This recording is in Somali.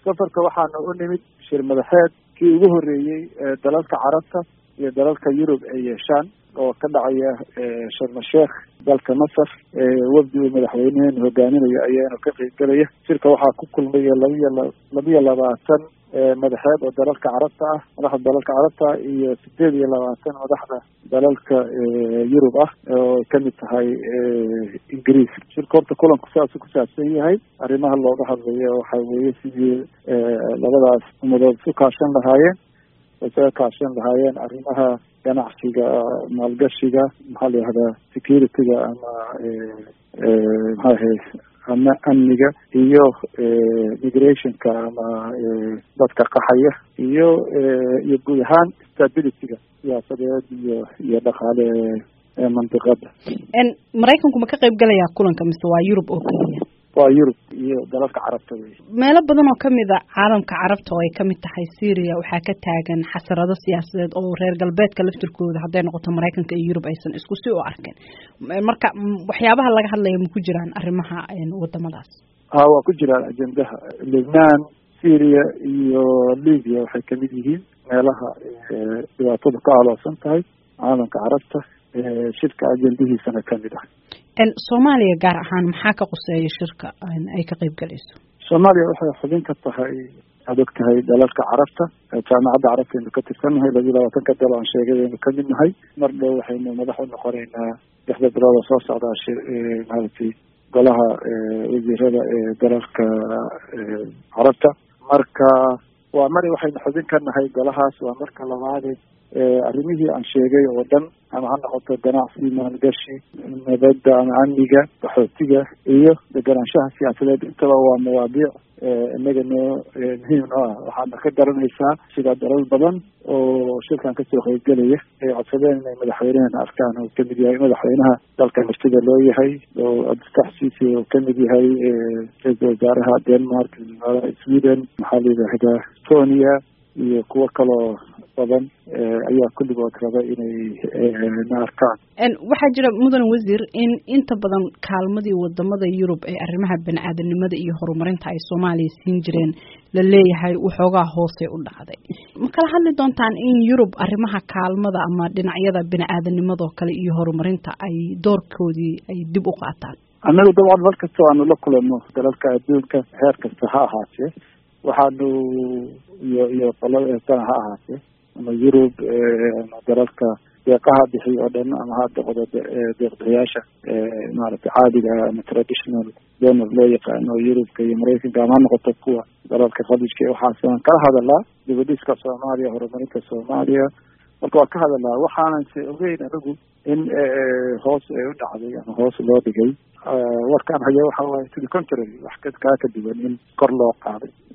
safarka waxaana u nimid shir madaxeed kii ugu horreeyey dalalka carabta iyo dalalka yurub ay yeeshaan oo ka dhacaya sharma sheekh dalka masar wafdi uu madaxweyneheen hogaaminayo ayaana ka qeybgelaya shirka waxaa ku kulmaya labiyo labiyo labaatan madaxeed oo dalalka carabta ah madaxda dalalka carabta iyo sideed iyo labaatan madaxda dalalka yurub ah oo kamid tahay ingiriis shirka horta kulanku saasu ku saabsan yahay arrimaha looga hadlayo waxa weeye sidii labadaas umadood isu kaashan lahaayeen isaga kaashan lahaayeen arrimaha ganacsiga maalgashiga maxaa la yihahdaa security-ga ama maxaa ahay ama amniga iyo migrationka ama dadka qaxaya iyo iyo guud ahaan stability-ga siyaasadeed iyo iyo dhaqaale ee mandiqada maraykanku ma ka qayb galayaa kulanka mise waa yurub oo keliya waa yurub iyo dalalka carabta wey meelo badan oo kamid a caalamka carabta oo ay kamid tahay syria waxaa ka taagan xasarado siyaasadeed oo reer galbeedka laftirkooda hadday noqoto maraykanka iyo yurub aysan isku si u arkeen marka waxyaabaha laga hadlaya ma ku jiraan arrimaha wadamadaas ha waa ku jiraan ajendaha lebnan syria iyo libya waxay kamid yihiin meelaha dhibaatada ka aloosan tahay caalamka carabta shirka ajendihiisana kamid ah soomaaliya gaar ahaan maxaa ka quseeya shirka ay ka qeyb galayso soomaaliya waxay xubin ka tahay aad og tahay dalalka carabta jaamacadda carabtaynu ka tirsannahay labiyo labaatanka dal aan sheegay aynu kamid nahay mar dhow waxaynu madax u noqoneynaa lixda bilood oo soo socdaa maaragtay golaha wasiirada ee dalalka carabta marka waa mari waxaynu xubin ka nahay golahaas waa marka labaade arrimihii aan sheegay oo dhan ama ha noqoto ganacsi maalgashi nabadda ama amniga qaxootiga iyo deganaanshaha siyaasadeed intaba waa mawaadiic inaga noo muhiim noo ah waxaadna ka garanaysaa sida dalal badan oo shirkan kasoo qeybgelaya ay codsadeen inay madaxweynehena arkaan oo kamid yahay madaxweynaha dalka martida loo yahay oo abdulfax sisi oo kamid yahay ra-isul wasaaraha denmark sweden maxaa la yidhaahdaa estonia iyo kuwo kaloo badan ayaa kulligood raba inay na arkaan waxaa jira mudan wasiir in inta badan kaalmadii wadamada yurub ee arrimaha bani-aadanimada iyo horumarinta ay soomaaliya siin jireen la leeyahay waxoogaa hoosay u dhacday ma kala hadli doontaan in yurub arrimaha kaalmada ama dhinacyada bani-aadanimadoo kale iyo horumarinta ay doorkoodii ay dib u qaataan annagu dabcan mar kasta aanu la kulanno dalalka adduunka heer kasta ha ahaatee waxaanu iyo iyo qolada eestana ha ahaatee ama yurub ama dalalka deeqaha bixiy oo dhan ama ha noqdo deeqbixiyaasha maaragtay caadiga ama traditional donor loo yaqaano yurubka iyo maraykanka ama ha noqoto kuwa dalalka khaliijka waxaas aan kala hadalaa dibadhiska soomaaliya horumarinta soomaaliya marka waa ka hadalaa waxaanan se ogeyn anigu in hoos ay u dhacday ama hoos loo dhigay warkaan haya waxa waaye to the contrary wax kaa ka duwan in kor loo qaaday